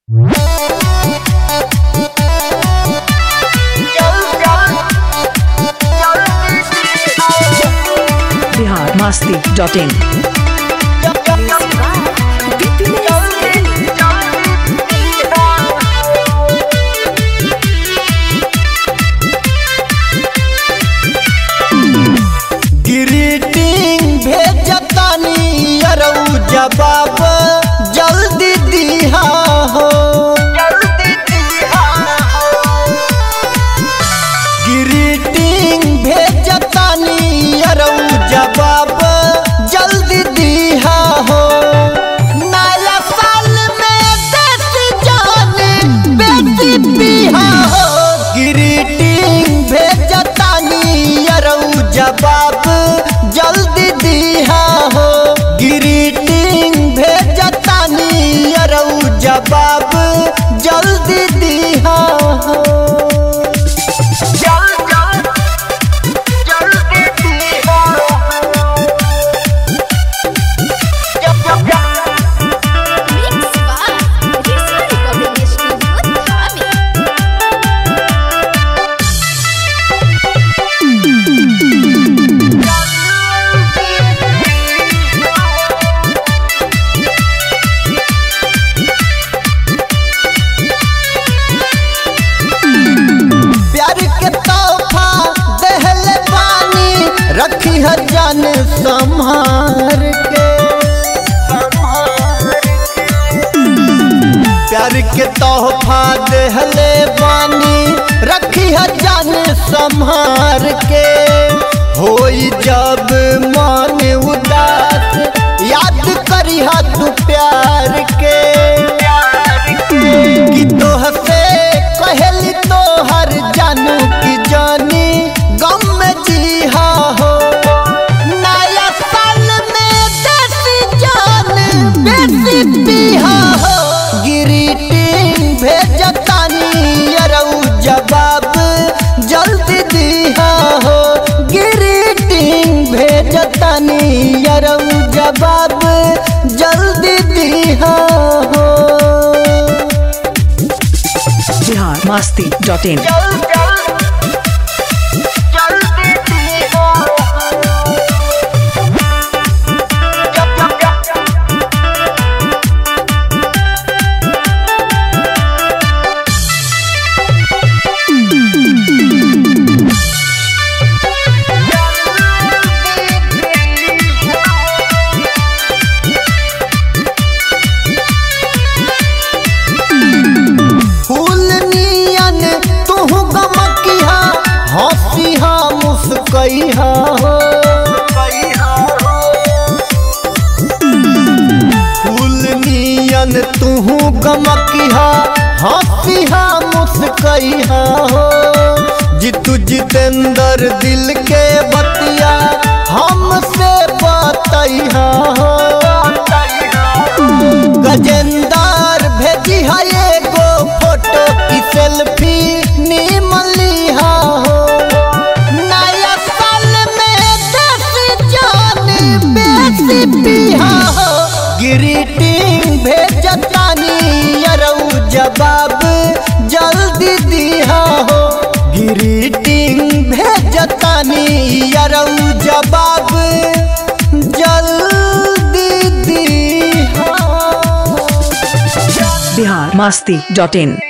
Bihar Masti dot in greeting भेजतानी अरऊ जवाब जल्दी दिहा हो ग्रीटिंग भेजतानी अरऊ जवाब जल्दी दिहा हो नया साल में देसी जान बेटी बिहा हो ग्रीटिंग भेजतानी अरऊ जवाब जल्दी दिहा हो ग्रीटिंग भेजतानी अरऊ जवाब जल्दी दिहा हो Mix by Rizwan Recording Studio, Dhabi. प्यार के तोहफा दहले पानी रखी हर जान संभार के प्यार के तोहफा दहले पानी रखी हर जान संभार के होई जब मन उदास याद करी तू प्यार के कि तोहसे कहली तोहर जानू की जानी गम में जीहा हो नया साल में देसी जान बेसी पीहा हो ग्रीटिंग भेजतानी अरऊ जवाब जल्दी दिहा हो ग्रीटिंग भेजतानी अरऊ जवाब जल्दी दिहा हो बिहार मस्ती डॉट इन फूल नियन तुहु गमकिहा हंसिहा मुस्कैहा हो फूल नियन तुहु गमकिहा हंसिहा मुस्कैहा हो जितु जितेंद्र दिल के बतिया हमसे बतैहा हो गजेंदार भेजी है एगो फोटो की सेल्फी निमन लिहा हो नया साल में देसी जान बेसी पिहा हो ग्रीटिंग भेजतानी अरऊ जवाब जल्दी दिहा हो ग्रीटिंग भेजतानी अरऊ जवाब जल्दी दिहा बिहार मस्ती डॉट इन